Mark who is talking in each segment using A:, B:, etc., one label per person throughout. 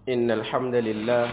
A: إن الحمد لله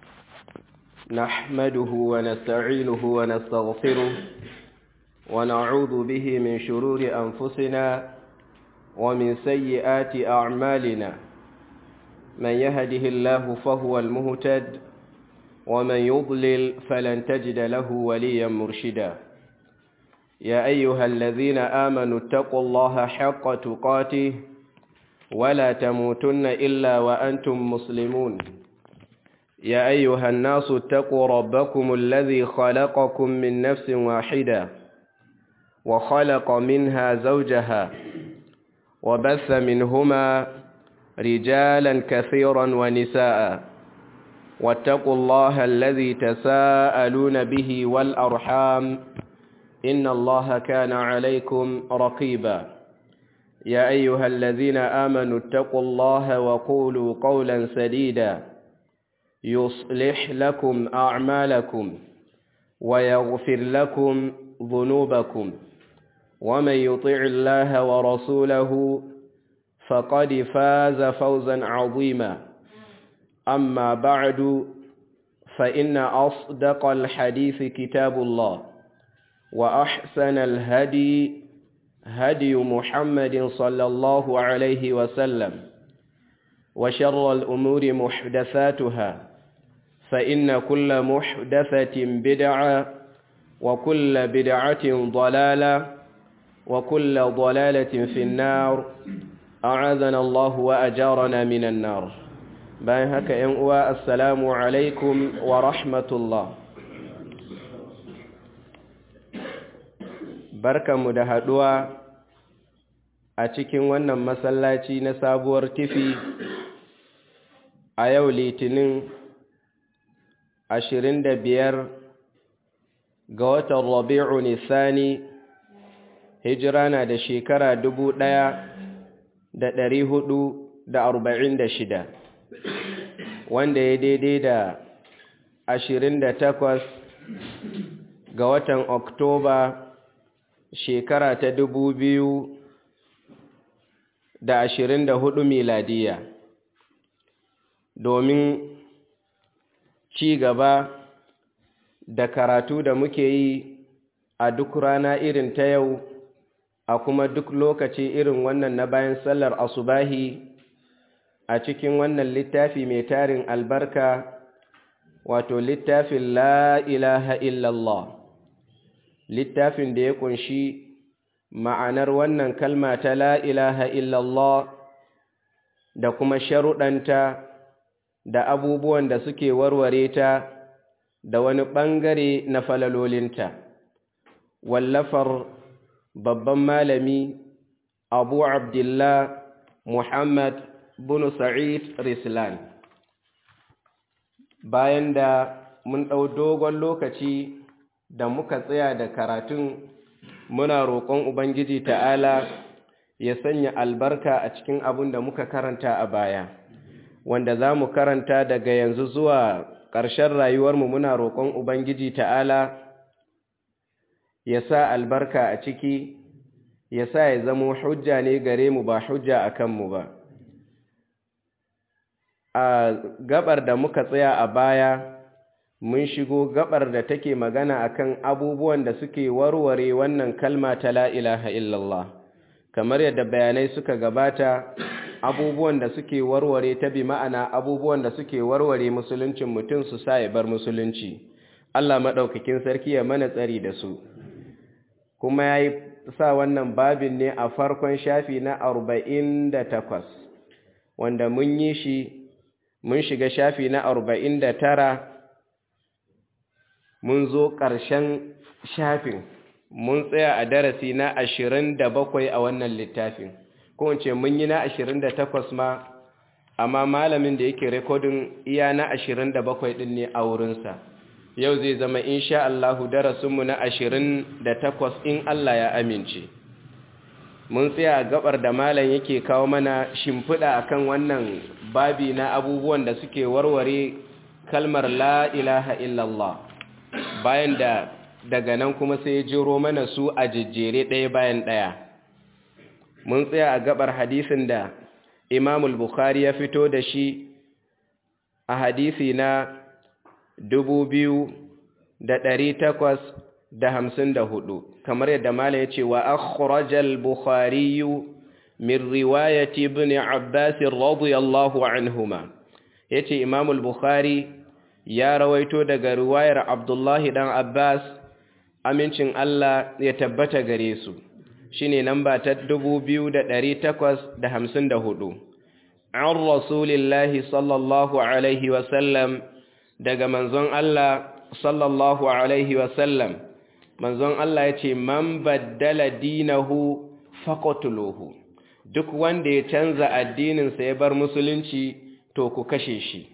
A: نحمده ونستعينه ونستغفره ونعوذ به من شرور أنفسنا ومن سيئات أعمالنا من يهده الله فهو المهتد ومن يضلل فلن تجد له وليا مرشدا يا أيها الذين آمنوا اتقوا الله حق تقاته ولا تموتن إلا وأنتم مسلمون يا أيها الناس اتقوا ربكم الذي خلقكم من نفس واحدة وخلق منها زوجها وبث منهما رجالا كثيرا ونساء واتقوا الله الذي تساءلون به والأرحام إن الله كان عليكم رقيبا يا أيها الذين آمنوا اتقوا الله وقولوا قولا سديدا يصلح لكم أعمالكم ويغفر لكم ذنوبكم ومن يطع الله ورسوله فقد فاز فوزا عظيما أما بعد فإن أصدق الحديث كتاب الله وأحسن الهدي هدي محمد صلى الله عليه وسلم وشر الأمور محدثاتها فإن كل محدثة بدعة وكل بدعة ضلالة وكل ضلالة في النار أعاذنا الله وأجارنا من النار bayan haka ‘yan uwa assalamu alaikum wa rahmatullah barkanmu da haɗuwa a cikin wannan masallaci na sabuwar tifi a yau litinin ashirin da biyar ga watan rabi'u nisani hijira na da shekara dubu ɗaya da ɗari hudu da arba'in da shida wanda ya daidai da ashirin da takwas ga watan oktoba shekara ta dubu biyu da ashirin da hudu miladiya domin ci gaba da karatu da muke yi a duk rana irin ta yau a kuma duk lokaci irin wannan na bayan sallar asubahi a cikin wannan littafi mai tarin albarka wato littafin la ilaha illallah littafin da ya kunshi ma'anar wannan kalma ta la ilaha illallah da kuma sharuɗanta da abubuwan da suke warware ta da wani ɓangare na falalolinta wallafar babban malami abu abdullah muhammad bin sa'id rislan bayan da mun ɗau dogon lokaci da muka tsaya da karatun muna roƙon ubangiji ta'ala ya sanya albarka a cikin abin da muka karanta a baya wanda za mu karanta daga yanzu zuwa ƙarshen rayuwarmu muna roƙon ubangiji ta'ala ya sa albarka a ciki ya sa ya zamo hujja ne gare mu ba hujja a kanmu ba a gabar da muka tsaya a baya mun shigo gabar da take magana akan abubuwan da suke warware wannan kalma ta la ilaha illallah kamar yadda bayanai suka gabata abubuwan da suke warware ta bi ma'ana abubuwan da suke warware musuluncin mutum su sa ya bar musulunci Allah maɗaukakin sarki ya mana tsari da su kuma ya yi sa wannan babin ne a farkon shafi na arba'in da takwas wanda mun yi shi mun shiga shafi na arba'in da tara mun zo ƙarshen shafin mun tsaya a darasi na ashirin da bakwai a wannan littafin ko ce mun yi na ashirin da takwas ma amma malamin da yake rekodin iya na ashirin da bakwai ɗin ne a wurinsa yau zai zama insha Allahu darasinmu na ashirin da takwas in Allah ya amince mun tsaya gabar da malam yake kawo mana shimfiɗa akan wannan babi na abubuwan da suke warware kalmar la ilaha illallah bayan da daga nan kuma sai ya jiro mana su a jejjere ɗaya bayan ɗaya mun tsaya a gabar hadisin da imamul bukhari ya fito da shi a hadisi na dubu biyu da ɗari takwas da hamsin da hudu kamar yadda mala ya ce wa akhrajal bukhariyu min riwayati ibn abbas radiyallahu anhuma yace imam al-bukhari ya rawaito daga riwayar abdullahi dan abbas amincin Allah ya tabbata gare su shine namba ta 2854 an rasulillahi sallallahu alaihi wa sallam daga manzon Allah sallallahu alaihi wa sallam manzon Allah yace man baddala dinahu faqatuluhu duk wanda ya canza addininsa ya bar musulunci to ku kashe shi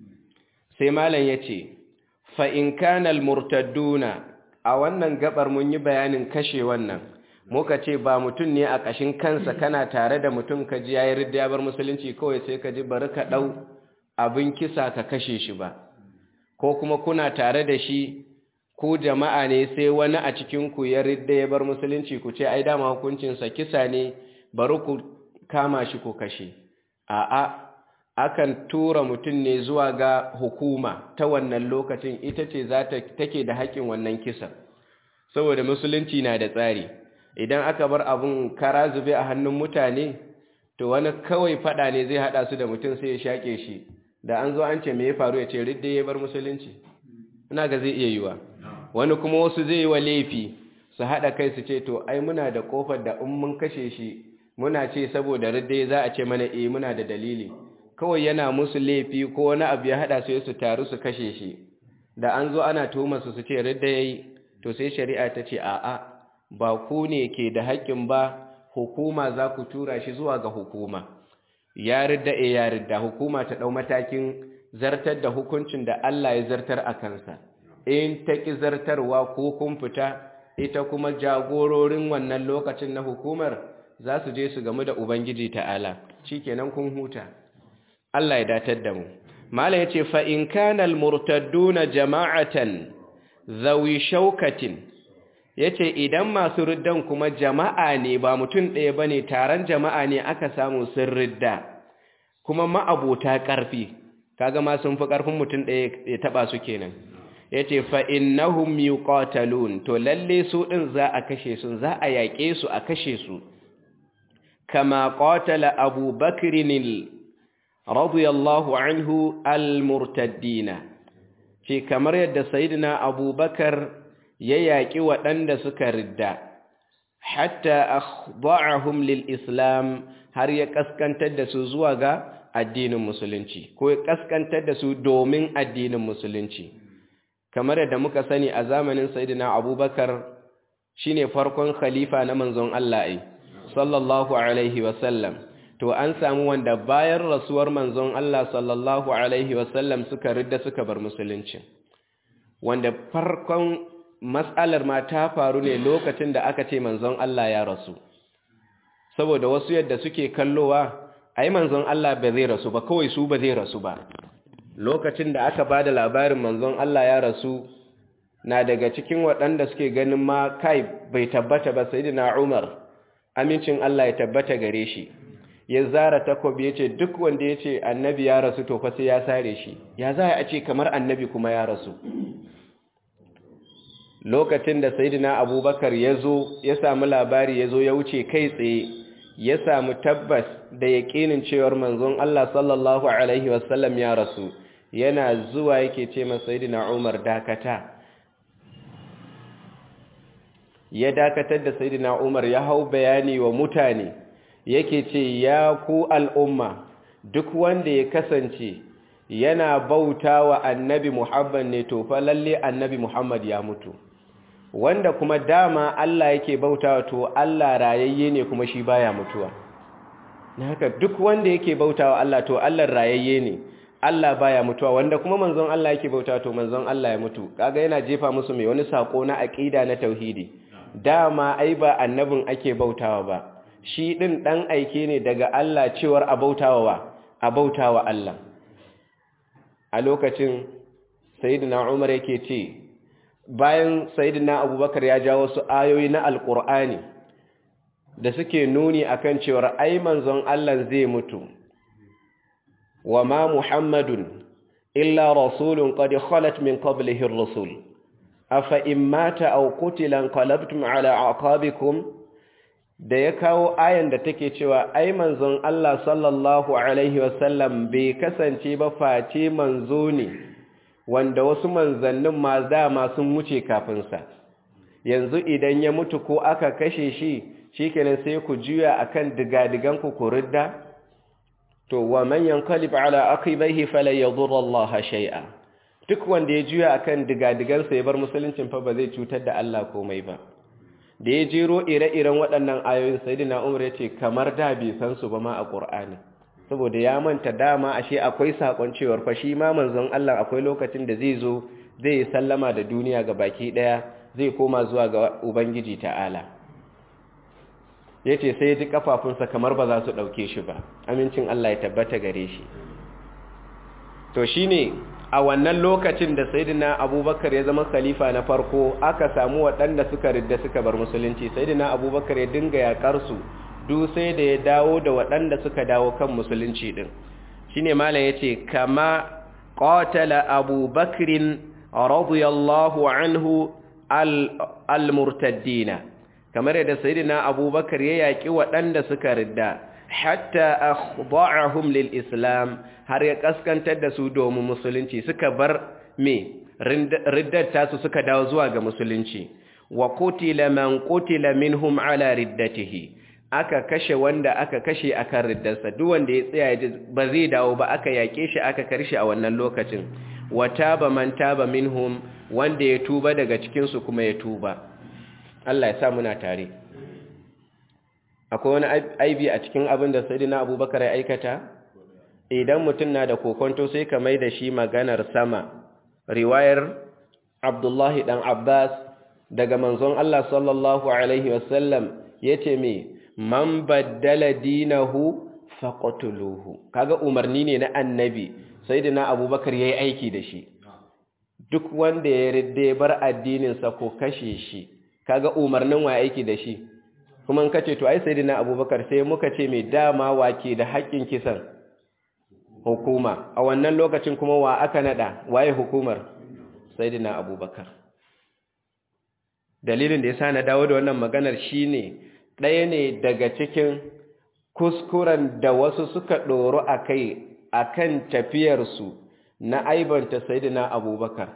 A: sai malam ya ce fa'in kanal murtadduna a wannan gabar mun yi bayanin kashe wannan muka ce ba mutum ne a ƙashin kansa kana tare da mutum ka ji yayi ridda ya bar musulunci kawai sai ka ji bari ka ɗau abin kisa ka kashe shi ba ko kuma kuna tare da shi ku jama'a ne sai wani a cikinku ya ridda ya bar musulunci ku ce ai dama hukuncinsa kisa ne bari ku kama shi ku kashe a'a akan tura mutum ne zuwa ga hukuma ta wannan lokacin ita ce za ta take da haƙƙin wannan kisan saboda musulunci na da tsari idan aka bar abun kara zube a hannun mutane to wani kawai fada ne zai hada su da mutum sai ya shaƙe shi da an zo an ce me ya faru ya ce ridda ya bar musulunci ina ga zai iya yiwa wani kuma wasu zai yi wa laifi su haɗa kai su ce to ai muna da ƙofar da in mun kashe shi muna ce saboda ridda za a ce mana eh muna da dalili kawai yana musu laifi ko wani abu ya haɗa su su taru su kashe shi da an zo ana tuhumar su su ce ridda yayi to sai shari'a ta ce a'a ba ku ne ke da haƙƙin ba hukuma za ku tura shi zuwa ga hukuma ya ridda e ya ridda hukuma ta ɗau matakin zartar da hukuncin da Allah ya zartar a kansa in ta ƙi zartarwa ko kun fita ita kuma jagororin wannan lokacin na hukumar za su je su gamu da Ubangiji ta'ala shi kenan kun huta Allah ya datar da mu Mala ya ce fa'in kanal murtadduna jama'atan zawi shaukatin ya ce idan masu riddan kuma jama'a ne ba mutum ɗaya ba ne taron jama'a ne aka samu sun ridda kuma ma'abota ƙarfi kaga ma sun fi ƙarfin mutum ɗaya ya taɓa su kenan ya ce fa'innahum yuqatalun to lalle su ɗin za a kashe su za a yaƙe su a kashe su kama ƙatala abu bakirinil radiyallahu anhu al-murtaddina ce kamar yadda sayidina abubakar ya yaƙi waɗanda suka ridda hatta akhda'ahum lil islam har ya kaskantar da su zuwa ga addinin musulunci ko ya kaskantar da su domin addinin musulunci kamar yadda muka sani a zamanin sayyidina abubakar shine farkon khalifa na manzon Allah ai sallallahu alaihi wasallam to an samu wanda bayan rasuwar manzon Allah sallallahu alaihi wasallam suka ridda suka bar musulunci wanda farkon matsalar ma ta faru ne lokacin da aka ce manzon Allah ya rasu saboda wasu yadda suke kallowa ai manzon Allah ba zai rasu ba kawai su ba zai rasu ba lokacin da aka bada labarin manzon Allah ya rasu na daga cikin waɗanda suke ganin ma kai bai tabbata ba sayyidina Umar amincin Allah ya tabbata gare shi ya zara takobi yace duk wanda yace annabi ya rasu to fa sai ya sare shi ya za a ce kamar annabi kuma ya rasu lokacin da sayidina abubakar ya zo ya samu labari ya zo ya wuce kai tsaye ya samu tabbas da yaƙinin cewar manzon Allah sallallahu Alaihi wasallam ya rasu yana zuwa yake ce ma sayidina umar dakata ya dakatar da sayidina umar ya hau bayani wa mutane yake ce ya ku al'umma duk wanda ya kasance yana bauta wa annabi muhammad ne to fa lalle annabi muhammad ya mutu wanda kuma dama Allah yake bautawa to Allah rayayye ne kuma shi baya mutuwa na haka duk wanda yake bautawa Allah to Allah rayayye ne Allah baya mutuwa wanda kuma manzon Allah yake bautawa to manzon Allah ya mutu kaga yana jefa musu mai wani sako na aqida na tauhidi dama ai ba annabin ake bautawa ba shi din dan aike ne daga Allah cewar a bautawa wa a bautawa Allah a lokacin sayyidina Umar yake ce bayan sayidina abubakar ya ja wasu ayoyi na alkur'ani da suke nuni akan cewar ai manzon Allah zai mutu wa ma muhammadun illa rasulun qad khalat min qablihi ar-rusul afa in mata aw qutila qalabtum ala aqabikum da ya kawo ayan da take cewa ai manzon Allah sallallahu alaihi wasallam bai kasance ba face manzo ne wanda wasu manzannin ma dama sun wuce kafin sa yanzu idan ya mutu ko aka kashe shi shikenan sai ku juya akan digadigan ku kuridda to wa man yanqalib ala aqibaihi fala yadur Allah shay'a duk wanda ya juya akan digadigan sa ya bar musuluncin fa ba zai cutar da Allah komai ba da ya jero ire-iren waɗannan ayoyin sayyidina Umar ya ce kamar da bai san su ba ma a Qur'ani saboda ya manta dama ashe akwai sakon cewar fa shi ma manzon Allah akwai lokacin da zai zo zai sallama da duniya ga baki daya zai koma zuwa ga Ubangiji ta'ala ya ce sai ji kafafunsa kamar ba za su ɗauke shi ba amincin Allah ya tabbata gare shi to shi ne a wannan lokacin da sayidina abubakar ya zama khalifa na farko aka samu waɗanda suka ridda suka bar musulunci sayidina abubakar ya dinga yaƙarsu duk sai da ya dawo da waɗanda suka dawo kan musulunci ɗin shi ne malam ya ce kama ƙotala abubakarin radiyallahu anhu al-murtaddina kamar yadda sayyidina abubakar ya yaki waɗanda suka ridda hatta akhda'ahum lil islam har ya kaskantar da su domin musulunci suka bar me riddar tasu suka dawo zuwa ga musulunci wa qutila man qutila minhum ala riddatihi aka kashe wanda aka kashe akan riddarsa duk wanda ya tsaya ba zai dawo ba aka yake shi aka karshe a wannan lokacin wa taba man taba minhum wanda ya tuba daga cikinsu kuma ya tuba Allah ya sa muna tare akwai wani aibi a cikin abin da sayyidina abubakar ya aikata idan mutum na da kokonto sai ka mai da shi maganar sama riwayar abdullahi dan abbas daga manzon Allah sallallahu alaihi wasallam yace me man baddala dinahu faqatuluhu kaga umarni ne na annabi sayyidina abubakar yayi aiki da shi duk wanda ya ridde bar addininsa ko kashe shi kaga umarnin wa aiki da shi kuma in kace to ai sayyidina abubakar sai muka ce mai dama wake da haƙƙin kisan hukuma a wannan lokacin kuma wa aka nada waye hukumar sayyidina abubakar dalilin da yasa na dawo da wannan maganar shine ɗaya ne daga cikin kuskuren da wasu suka ɗoro akai akan tafiyarsu na aibanta sayyidina abubakar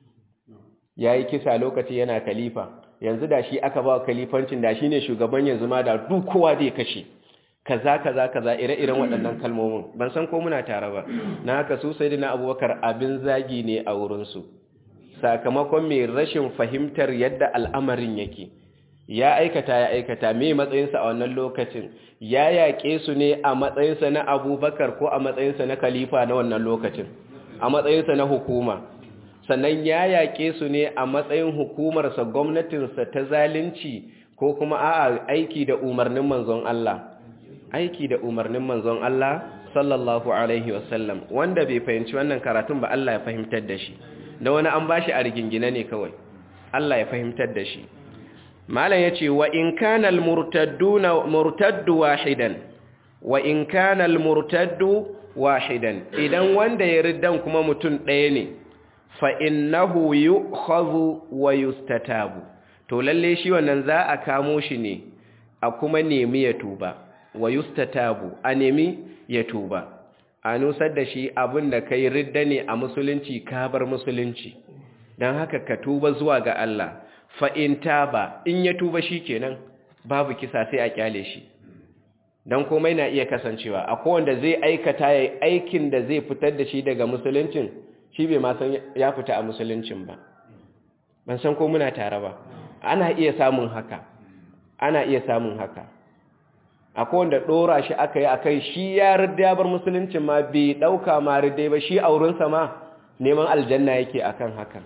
A: ya yi kisa lokaci yana kalifa yanzu da shi aka ba kalifancin da shi ne shugaban yanzu ma da duk kowa zai kashe kaza kaza kaza ire-iren waɗannan kalmomin ban san ko muna tare ba na haka su sayyidina abubakar abin zagi ne a wurinsu sakamakon mai rashin fahimtar yadda al'amarin yake ya aikata ya aikata mai matsayinsa a wannan lokacin ya yaƙe su ne a matsayinsa na abubakar ko a matsayinsa na kalifa na wannan lokacin a matsayinsa na hukuma sannan ya yaƙe su ne a matsayin hukumarsa gwamnatinsa ta zalunci ko kuma a'a aiki da umarnin manzon Allah aiki da umarnin manzon Allah sallallahu alaihi wasallam wanda bai fahimci wannan karatun ba Allah ya fahimtar da shi da wani an bashi a rigingine ne kawai Allah ya fahimtar da shi malam yace wa in kana al-murtadduna murtaddu wahidan wa in kana al-murtaddu wahidan idan wanda ya riddan kuma mutum ɗaya ne fa innahu yu'khadhu wa yustatabu to lalle shi wannan za a kamo shi ne a kuma nemi ya tuba wa yustatabu a nemi ya tuba a nusar da shi abin da kai ridda ne a musulunci ka bar musulunci don haka ka tuba zuwa ga Allah fa in taba in ya tuba shi kenan babu kisa sai a kyale shi don komai na iya kasancewa akwai wanda zai aikata ya aikin da zai fitar da shi daga musuluncin shi bai ma san ya fita a musuluncin ba ban san ko muna tare ba ana iya samun haka ana iya samun haka akwai wanda dora shi aka yi akai shi ya rida ya bar musuluncin ma bai dauka ma rida ba shi aurinsa ma neman aljanna yake akan hakan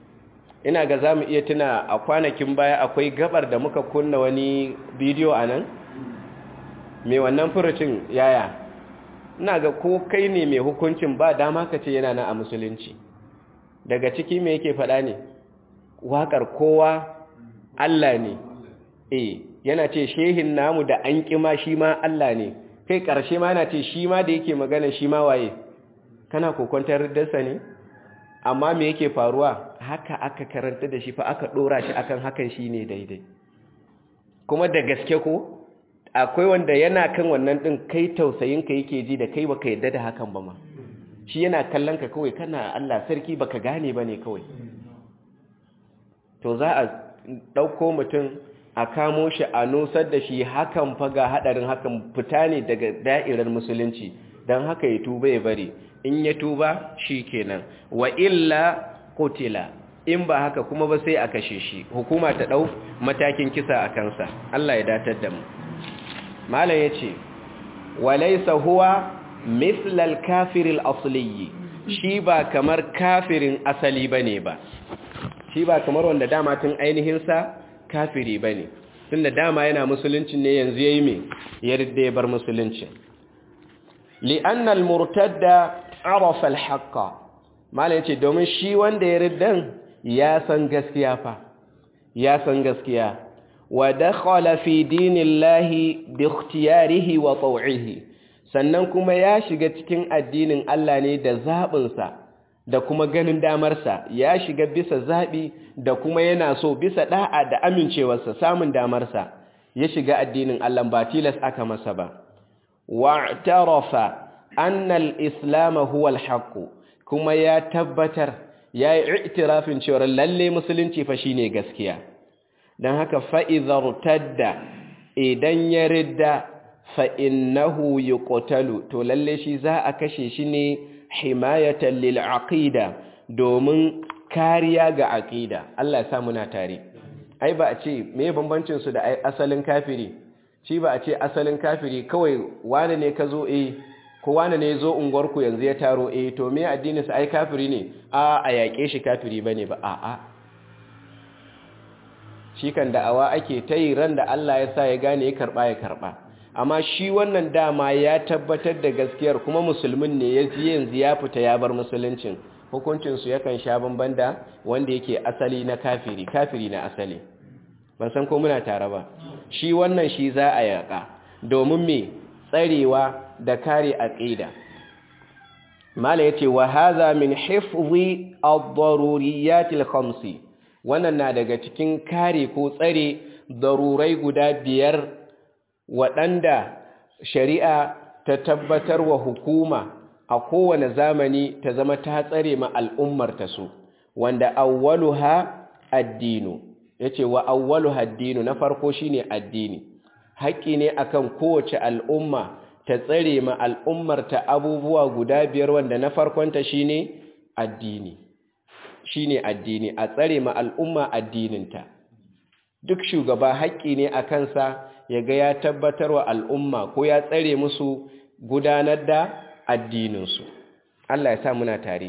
A: ina ga zamu iya tuna a kwanakin baya akwai gabar da muka kunna wani bidiyo anan mai wannan furucin yaya ina ga ko kai ne mai hukuncin ba dama ka ce yana na a musulunci daga ciki me yake faɗa ne waƙar kowa Allah ne eh yana ce shehin namu da an ƙima shi ma Allah ne kai ƙarshe ma yana ce shi ma da yake magana shi ma waye kana kokwantar riddarsa ne amma me yake faruwa haka aka karanta da shi fa aka dora shi akan hakan shine daidai kuma da gaske ko akwai wanda yana kan wannan din kai tausayin ka yake ji da kai baka yadda da hakan ba ma shi yana kallon ka kawai kana Allah sarki baka gane bane kawai to za a dauko mutum a kamo shi a nusar da shi hakan fa ga hadarin hakan fita ne daga da'irar musulunci dan haka ya tuba ya bari in ya tuba shi kenan wa illa kutila in ba haka kuma ba sai a kashe shi hukuma ta dau matakin kisa a kansa Allah ya datar da mu malam yace walaysa huwa mithl al-kafir al-asli shi ba kamar kafirin asali bane ba shi ba kamar wanda dama tun ainihin sa kafiri bane tunda dama yana musulunci ne yanzu yayi me yarda ya bar musulunci li'anna al-murtadda arafa al-haqqa malai yace domin shi wanda ya riddan ya san gaskiya fa ya san gaskiya wa dakhala fi dinillahi bi ikhtiyarihi wa taw'ihi sannan kuma ya shiga cikin addinin Allah ne da zabin sa da kuma ganin damar sa ya shiga bisa zabi da kuma yana so bisa da'a da amincewarsa samun damar sa ya shiga addinin Allah ba tilas aka masa ba wa'tarafa anna al-islam huwa al-haqq kuma ya tabbatar yayi i'tirafin cewa lalle musulunci fa shine gaskiya dan haka fa idhartadda idan ya ridda fa innahu yuqtalu to lalle shi za a kashe shi ne himayatan lil aqida domin kariya ga aqida Allah ya sa muna tare ai ba a ce me bambancin su da asalin kafiri shi ba a ce asalin kafiri kawai wane ne ka zo eh ko wane ne zo unguwarku yanzu ya taro eh to me addininsa ai kafiri ne a a yaƙe shi kafiri bane ba a a shi kan da'awa ake ta yi ran da Allah ya sa ya gane ya karɓa ya karɓa amma shi wannan dama ya tabbatar da gaskiyar kuma musulmin ne ya ji yanzu ya fita ya bar musuluncin hukuncinsu yakan sha bamban da wanda yake asali na kafiri kafiri na asali ban san ko muna tare ba shi wannan shi za a yaƙa domin me tsarewa da kare aqida mala yace wa hadha min hifzi ad-daruriyat al-khamsi wannan na daga cikin kare ko tsare darurai guda biyar waɗanda shari'a ta tabbatar wa hukuma a kowane zamani ta zama ta tsare ma al'ummar ta su wanda awwaluha addinu yace wa awwaluha addinu na farko shine addini haƙƙi ne akan kowace al'umma ta tsare ma al'ummarta abubuwa guda biyar wanda na farkonta shine addini shine addini a tsare ma al'umma addininta duk shugaba haƙƙi ne a kansa ya ga ya tabbatar wa al'umma ko ya tsare musu gudanar da addininsu Allah ya sa muna tare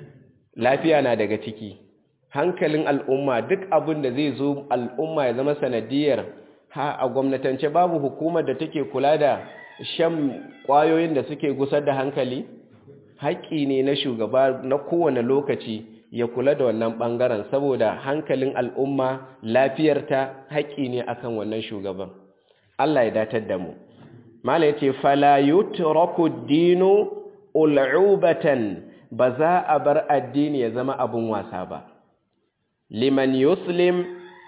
A: lafiya na daga ciki hankalin al'umma duk abin da zai zo al'umma ya zama sanadiyar ha a gwamnatance babu hukumar da take kula da shan ƙwayoyin da suke gusar da hankali haƙƙi ne na shugaba na kowane lokaci ya kula da wannan ɓangaren saboda hankalin al'umma lafiyarta haƙƙi ne akan wannan shugaban Allah ya datar da mu mala ya ce fala yutraku dinu ul'ubatan ba za a bar addini ya zama abun wasa ba liman yuslim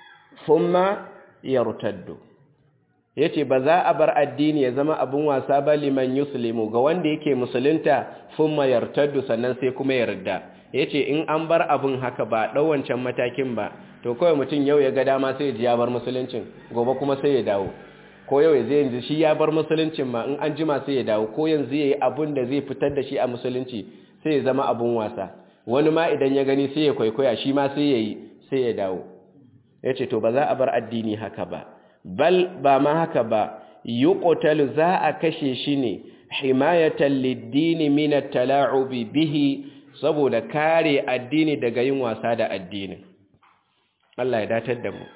A: thumma yartaddu yace ba za a bar addini ya zama abun wasa ba liman yuslimu ga wanda yake musulunta thumma yartaddu sannan sai kuma yarda yace in an bar abun haka ba dau wancan matakin ba to kawai mutum yau ya ga dama sai ya bar musuluncin gobe kuma sai ya dawo ko yau zai yanzu shi ya bar musuluncin ma in an jima sai ya dawo ko yanzu yayi abun da zai fitar da shi a musulunci sai ya zama abun wasa wani ma idan ya gani sai ya kwaikwaya shi ma sai yayi sai ya dawo yace to ba za a bar addini haka ba bal ba ma haka ba yuqtalu za a kashe shi ne himayatan lid-din min at-tala'ubi bihi saboda kare addini daga yin wasa da addini Allah ya datar da mu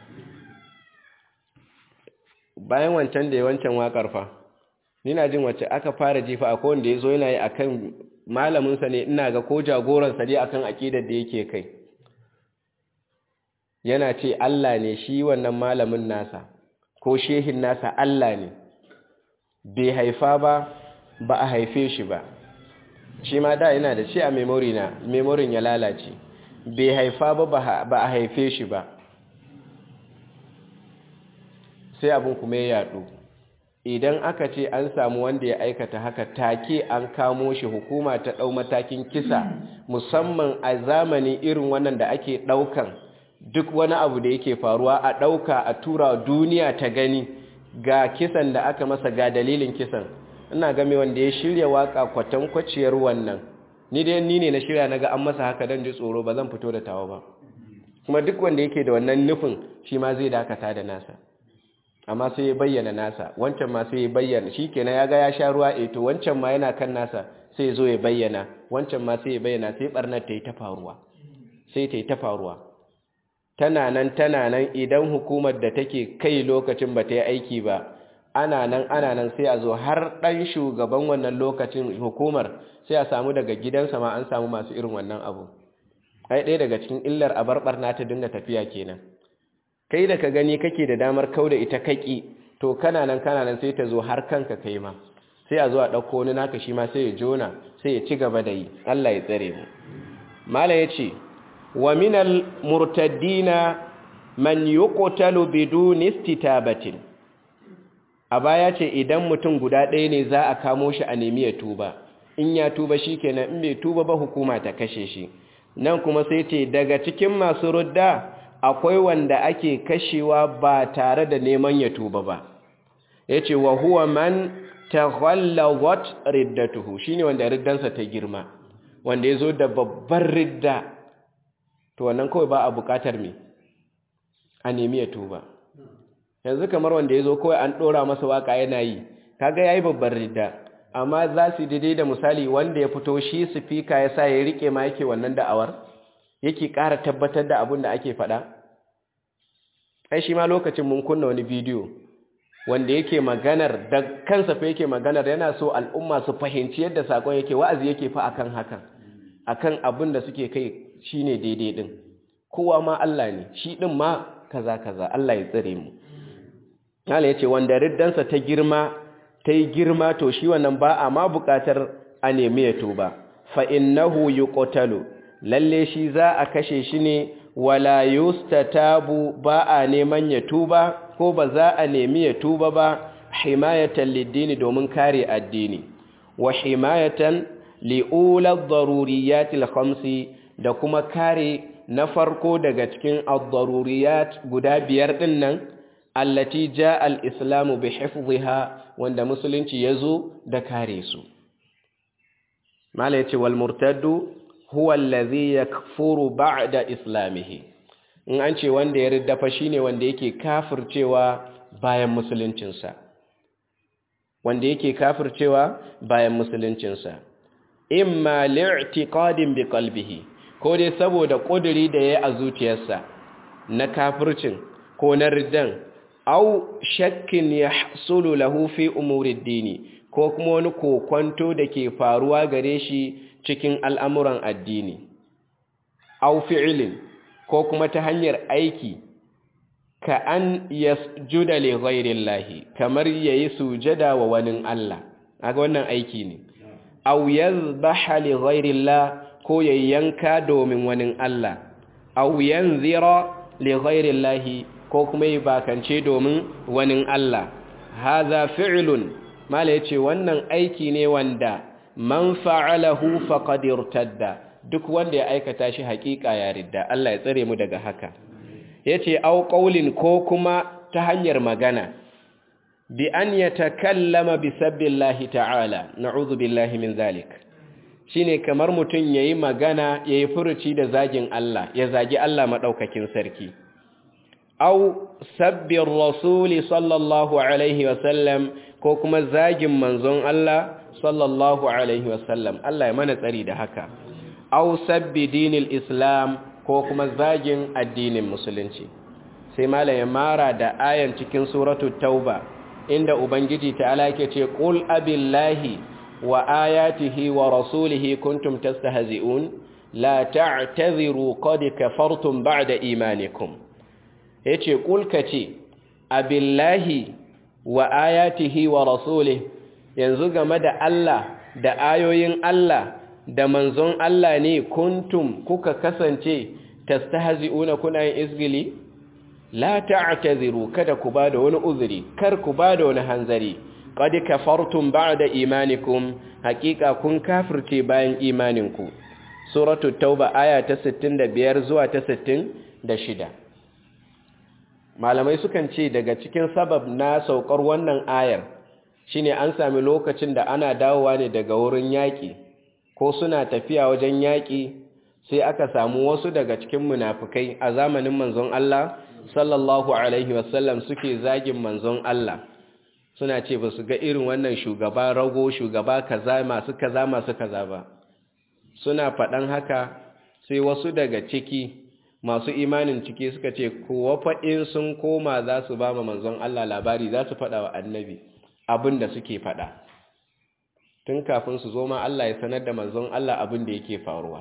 A: bayan wancan da ya wancan wakar fa nina jin wacce aka fara jefa akwai wanda yazo yana yi akan malamin sa ne ina ga ko jagoran sa ne akan akidar da yake kai yana ce Allah ne shi wannan malamin nasa ko shehin nasa Allah ne bai haifa ba ba a haife shi ba shi ma da yana da shi a memory na memorin ya lalace bai haifa ba ba a haife shi ba sai abin kuma ya yadu idan aka ce an samu wanda ya aikata haka take an kamo shi hukuma ta ɗau matakin kisa musamman a zamani irin wannan da ake ɗaukan duk wani abu da yake faruwa a ɗauka a tura duniya ta gani ga kisan da aka masa ga dalilin kisan ina game wanda ya shirya waka kwatankwaciyar wannan ni dai ni ne na shirya na ga an masa haka don ji tsoro ba zan fito da tawa ba kuma duk wanda yake da wannan nufin shi ma zai dakata da nasa amma sai ya bayyana nasa wancan ma sai ya bayyana shi kenan ya ga ya sha ruwa e to wancan ma yana kan nasa sai zo ya bayyana wancan ma sai ya bayyana sai barnar ta yi ta faruwa sai ta yi ta faruwa tana nan tana nan idan hukumar da take kai lokacin ba ta yi aiki ba ana nan ana nan sai a zo har ɗan shugaban wannan lokacin hukumar sai a samu daga gidansa ma an samu masu irin wannan abu ai ɗaya daga cikin illar a barbarna ta dinga tafiya kenan kai da ka gani kake da damar kau da ita kaki to kana nan kana nan sai ta zo har kanka kai ma sai a zo a ɗauko wani naka shi ma sai ya jona sai ya ci gaba da yi Allah ya tsare mu mala ya ce wa minal murtaddina man yuqtalu bidun istitabatin a baya ce idan mutum guda ɗaya ne za a kamo shi a nemi ya tuba in ya tuba shikenan in bai tuba ba hukuma ta kashe shi nan kuma sai ce daga cikin masu rudda akwai wanda ake kashewa ba tare da neman ya tuba ba yace wa huwa man taghallawat riddatuhu shine wanda riddansa ta girma wanda yazo da babbar ridda to wannan kawai ba a bukatar me a nemi ya tuba yanzu kamar wanda yazo kawai an dora masa waka yana yi kaga yayi babbar ridda amma za su daidai da misali wanda ya fito shi speaker ya sa ya rike ma yake wannan da'awar yake ƙara tabbatar da abin da ake faɗa ai shi ma lokacin mun kunna wani bidiyo wanda yake maganar da kansa fa yake maganar yana so al'umma su fahimci yadda sakon yake wa'azi yake fa akan hakan akan abin da suke kai shine daidai din kowa ma Allah ne shi din ma kaza kaza Allah ya tsare mu Allah yace wanda riddansa ta girma ta yi girma to shi wannan ba a ma buƙatar a nemi ya tuba fa innahu yuqtalu lalle shi za a kashe shi ne wala yustatabu ba a neman ya tuba ko ba za a nemi ya tuba ba himayatan liddini domin kare addini wa himayatan li'ula daruriyatil khamsi da kuma kare na farko daga cikin ad-daruriyat guda biyar din nan allati jaa al-islamu bi hifdhiha wanda musulunci yazo da kare su mala yace wal murtaddu huwa allazi yakfuru ba'da islamihi in an ce wanda ya riddafa shine wanda yake kafircewa bayan musuluncinsa wanda yake kafircewa bayan musuluncinsa imma li'tiqadin bi qalbihi ko dai saboda kuduri da yayi a zuciyarsa na kafircin ko na riddan aw shakkin yahsulu lahu fi umuri dini ko kuma wani kokonto da ke faruwa gare shi cikin al'amuran addini, au fi'ilin ko kuma ta hanyar aiki, ka an yasjuda li ghairin lahi, kamar ya yi sujada wa wani Allah, aga wannan aiki ne, au yazbaha li ghairin la ko ya yanka domin wani Allah, au yanzira li ghairin lahi ko kuma yi bakance domin wani Allah, haza fi'ilun, mala ya ce wannan aiki ne wanda man fa'alahu faqad irtadda duk wanda ya aikata shi haƙiƙa ya ridda Allah ya tsare mu daga haka yace au qaulin ko kuma ta hanyar magana bi an yatakallama bi sabbillahi ta'ala na'udhu billahi min zalik shine kamar mutun yayi magana yayi furuci da zagin Allah ya zagi Allah madaukakin sarki au sabbir rasuli sallallahu alaihi wasallam ko kuma zagin manzon Allah sallallahu alaihi wasallam Allah ya mana tsari da haka au sabbi dinil islam ko kuma zagin addinin musulunci sai malaya mara da ayan cikin suratul tauba inda ubangiji ta'ala yake ce qul abillahi wa ayatihi wa rasulihi kuntum tastahzi'un la ta'tadhiru qad kafartum ba'da imanikum yace qul kace abillahi wa ayatihi wa rasulihi yanzu game da Allah da ayoyin Allah da manzon Allah ne kuntum kuka kasance tastahzi'una kuna yin izgili la ta'taziru kada ku bada wani uzuri kar ku bada wani hanzari qad kafartum ba'da imanikum haqiqa kun kafirce bayan imaninku suratul tauba aya ta 65 zuwa ta 66 malamai sukan ce daga cikin sabab na saukar wannan ayar shine an sami lokacin da ana dawowa ne daga wurin yaƙi ko suna tafiya wajen yaƙi sai aka samu wasu daga cikin munafukai a zamanin manzon Allah sallallahu alaihi wasallam suke zagin manzon Allah suna ce ba su ga irin wannan shugaba rago shugaba kaza masu kaza masu kaza ba suna faɗan haka sai wasu daga ciki masu imanin ciki suka ce kuwa faɗin sun koma za su ba ma manzon Allah labari za su faɗa wa annabi abin da suke faɗa tun kafin su zo ma Allah ya sanar da manzon Allah abin da yake faruwa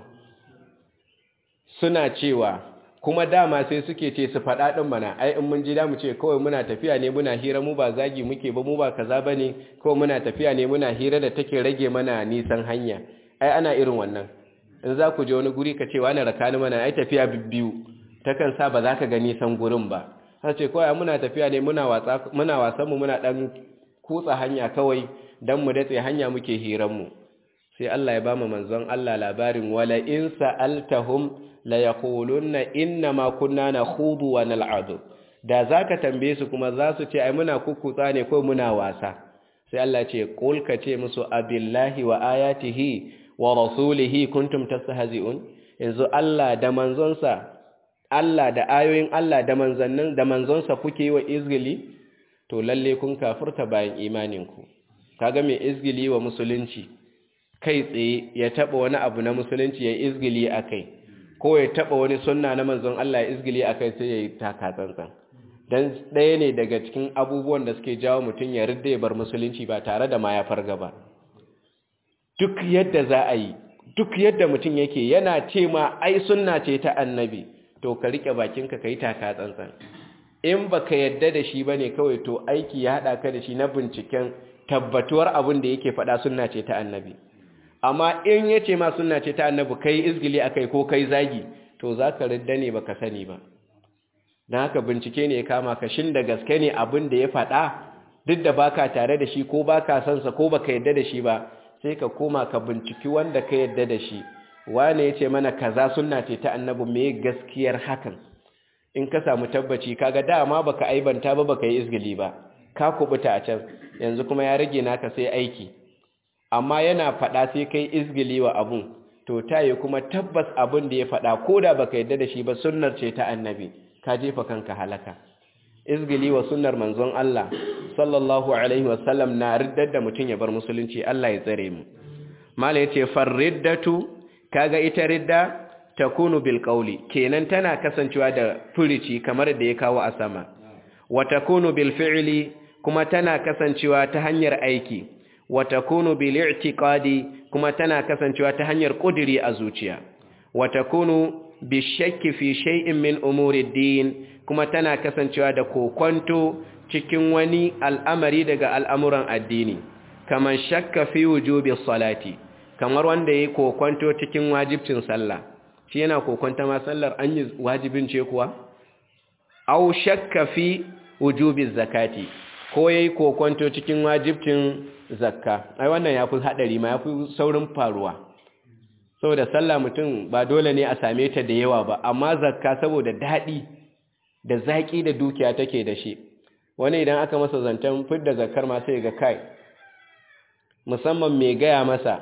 A: suna cewa kuma dama sai suke ce su faɗa ɗin mana ai in mun ji da mu ce kawai muna tafiya ne muna hira mu ba zagi muke ba mu ba kaza ba ne kawai muna tafiya ne muna hira da take rage mana nisan hanya ai ana irin wannan in za ku je wani guri ka ce wani rakani mana ai tafiya biyu takan sa ba za ka ga nisan gurin ba har ce kawai muna tafiya ne muna wasan mu muna ɗan kutsa hanya kawai don mu datse hanya muke hiranmu sai Allah ya ba mu manzon Allah labarin wala in sa'altahum la yaquluna inna ma kunna nakhudu wa nal'adu da zaka tambaye su kuma za su ce ai muna kukutsa ne ko muna wasa sai Allah ce qul ka ce musu abillahi wa ayatihi wa rasulihi kuntum tastahzi'un yanzu Allah da manzonsa Allah da ayoyin Allah da manzannin da manzonsa kuke yi wa izgili to lalle kun kafirta bayan imaninku kaga mai izgili wa musulunci kai tsaye ya taba wani abu na musulunci ya izgili akai ko ya taba wani sunna na manzon Allah ya izgili akai sai ya yi taka tsantsan dan ɗaya ne daga cikin abubuwan da suke jawo mutum ya ridda ya bar musulunci ba tare da ma ya farga ba duk yadda za a yi duk yadda mutum yake yana ce ma ai sunna ce ta annabi to ka rike bakinka ka yi taka tsantsan in baka yadda da shi bane kawai to aiki ya hada ka da shi na binciken tabbatuwar abin da yake faɗa sunna ce ta annabi amma in yace ma sunna ce ta annabi kai izgili akai ko kai zagi to zaka ridda ne baka sani ba dan haka bincike ne ya kama ka shin da gaske ne abin da ya faɗa duk da baka tare da shi ko baka son sa ko baka yadda da shi ba sai ka koma ka binciki wanda ka yadda da shi wane yace mana kaza sunna ce ta annabi me gaskiyar hakan in ka samu tabbaci kaga dama baka aibanta ba baka yi izgili ba ka kubuta a can yanzu kuma ya rage naka sai aiki amma yana fada sai kai izgili wa abun to tayi kuma tabbas abun da ya fada koda baka yadda da shi ba sunnar ce ta annabi ka jefa kanka halaka izgili wa sunnar manzon Allah sallallahu alaihi wasallam na riddar da mutun ya bar musulunci Allah ya tsare mu mala yace farriddatu kaga ita ridda takunu bil qawli kenan tana kasancewa da furici kamar da ya kawo a sama wa takunu bil fi'li kuma tana kasancewa ta hanyar aiki wa takunu bil i'tiqadi kuma tana kasancewa ta hanyar kudiri a zuciya wa takunu bi shakki fi shay'in min umuri din kuma tana kasancewa da kokonto cikin wani al'amari daga al'amuran addini kamar shakka fi wujubi salati kamar wanda yayi kokonto cikin wajibcin sallah shi yana kokonta ma sallar an yi wajibin ce kuwa au shakka fi wujubi zakati ko yayi kokonto cikin wajibcin zakka ai wannan yafi hadari ma yafi saurin faruwa saboda sallah mutum ba dole ne a same ta da yawa ba amma zakka saboda dadi da zaki da dukiya take da shi wani idan aka masa zantan fidda zakkar ma sai ga kai musamman mai gaya masa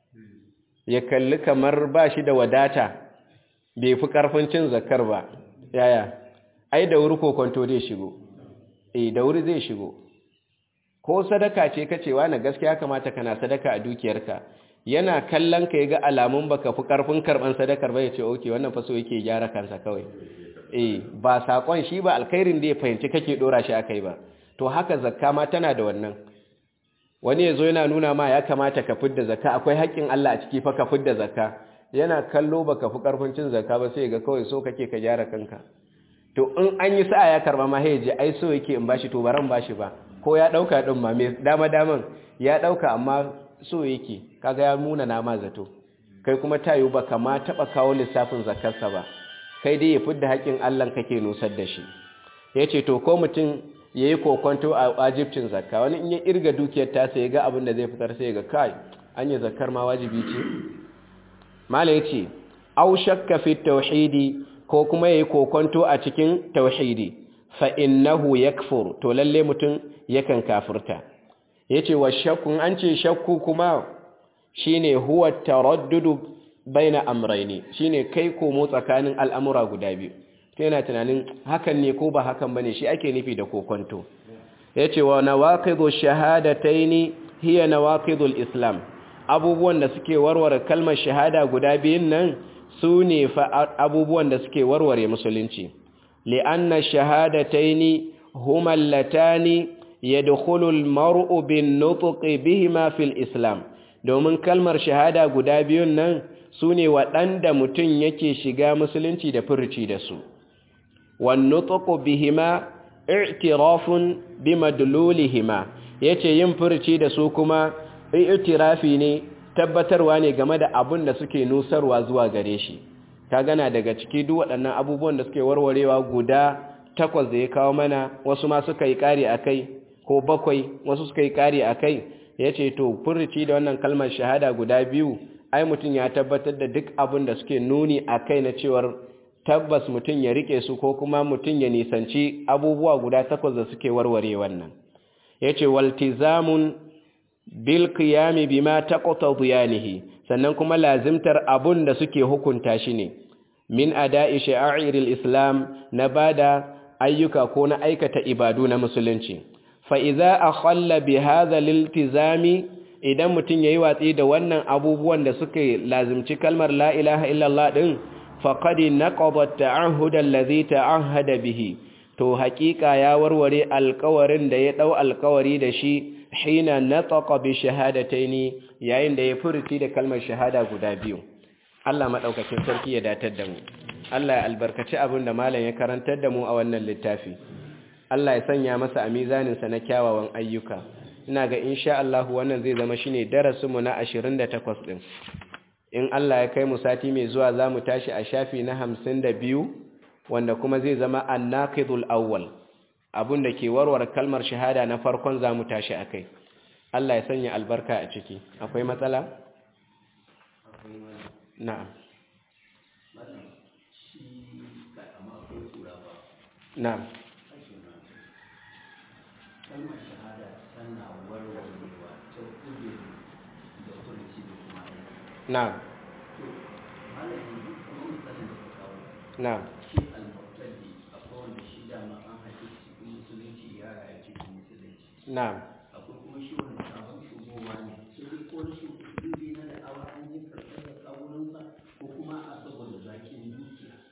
A: ya kalli kamar ba shi da wadata bai fi ƙarfin cin zakar ba yaya ai da wuri kokonto zai shigo eh da wuri zai shigo ko sadaka ce kacewa na gaskiya kamata kana sadaka a dukiyarka yana kallon ka ga alamun baka fi ƙarfin karban sadakar ba ya ce okay wannan fa so yake gyara kansa kawai eh ba sakon shi ba alkhairin da ya fahimci kake dora shi akai ba to haka zakka ma tana da wannan wani yazo yana nuna ma ya kamata ka fidda zakka akwai haƙƙin Allah a ciki fa ka fidda zakka yana kallo baka fi karfin cin zakka ba sai ga kawai so kake ka gyara kanka to in an yi sa'a ya karba ma sai je ai so yake in bashi to baran bashi ba ko ya dauka din ma me dama daman ya dauka amma so yake kaga ya muna na ma zato kai kuma tayu ba kama taɓa kawo lissafin zakarsa ba kai dai ya fidda haƙƙin Allah kake nusar da shi ya ce to ko mutum ya yi kokonto a wajibcin zakka wani in ya irga dukiyar tasa ya ga abin da zai fitar sai ga kai an yi zakkar ma wajibi ce mala ya ce au shakka fi tauhidi ko kuma ya yi kokonto a cikin tauhidi fa innahu yakfur to lalle mutum yakan kafirta yace wa shakkun an ce shakku kuma shine huwa taraddudu baina amrayni shine kai komo tsakanin al'amura guda biyu to yana tunanin hakan ne ko ba hakan bane shi ake nufi da kokonto yace wa nawaqidu shahadataini hiya nawaqidul islam abubuwan da suke warware kalmar shahada guda biyun nan su ne fa abubuwan da suke warware musulunci li'anna shahadataini huma allatani yadkhulu al-mar'u bin-nutqi bihima fil islam domin kalmar shahada guda biyun nan su ne waɗanda mutum yake shiga musulunci da furci da su wan-nutqu bihima i'tirafun bimadlulihima yace yin furci da su kuma i'tirafi ne tabbatarwa ne game da abin da suke nusarwa zuwa gare shi ka gana daga ciki duk waɗannan abubuwan da suke warwarewa guda takwas da ya kawo mana wasu ma suka yi ƙari a kai ko bakwai wasu suka yi ƙari a kai ya ce to furci da wannan kalmar shahada guda biyu ai mutum ya tabbatar da duk abin da suke nuni a kai na cewar tabbas mutum ya rike su ko kuma mutum ya nisanci abubuwa guda takwas da suke warware wannan ya ce waltizamun bil qiyami bima taqtadiyanihi sannan kuma lazimtar abun da suke hukunta shi ne min ada'i sha'airil islam na bada ayyuka ko na aikata ibadu na musulunci fa idza akhalla bi hadha liltizami idan mutun yayi watsi da wannan abubuwan da suke lazimci kalmar la ilaha illallah din faqad naqada at-ta'ahhud alladhi ta'ahhada bihi to haƙiƙa ya warware alƙawarin da ya dau alƙawari da shi hina nataqa bi shahadataini yayin da ya furti da kalmar shahada guda biyu Allah madaukakin sarki ya datar da mu Allah ya albarkaci abin da malam ya karantar da mu a wannan littafi Allah ya sanya masa a mizanin sa na kyawawan ayyuka ina ga insha Allah wannan zai zama shine darasin mu na 28 din in Allah ya kai mu sati mai zuwa zamu tashi a shafi na 52 wanda kuma zai zama an-naqidul awwal abun da ke warware kalmar shahada na farkon za mu tashi a kai Allah ya sanya albarka a ciki akwai matsala? na'am na'am
B: kalmar shahada tana warwarewa ta kudin da kurci da kuma aiki
A: na'am
B: to malamin kamar misalin da ka kawo
A: na'am
B: shi al-muqtadi akwai wanda shi dama an haɗe cikin musulunci ya rayu cikin musulunci
A: na'am
B: akwai kuma shi wanda sabon shugowa ne sai dai ko na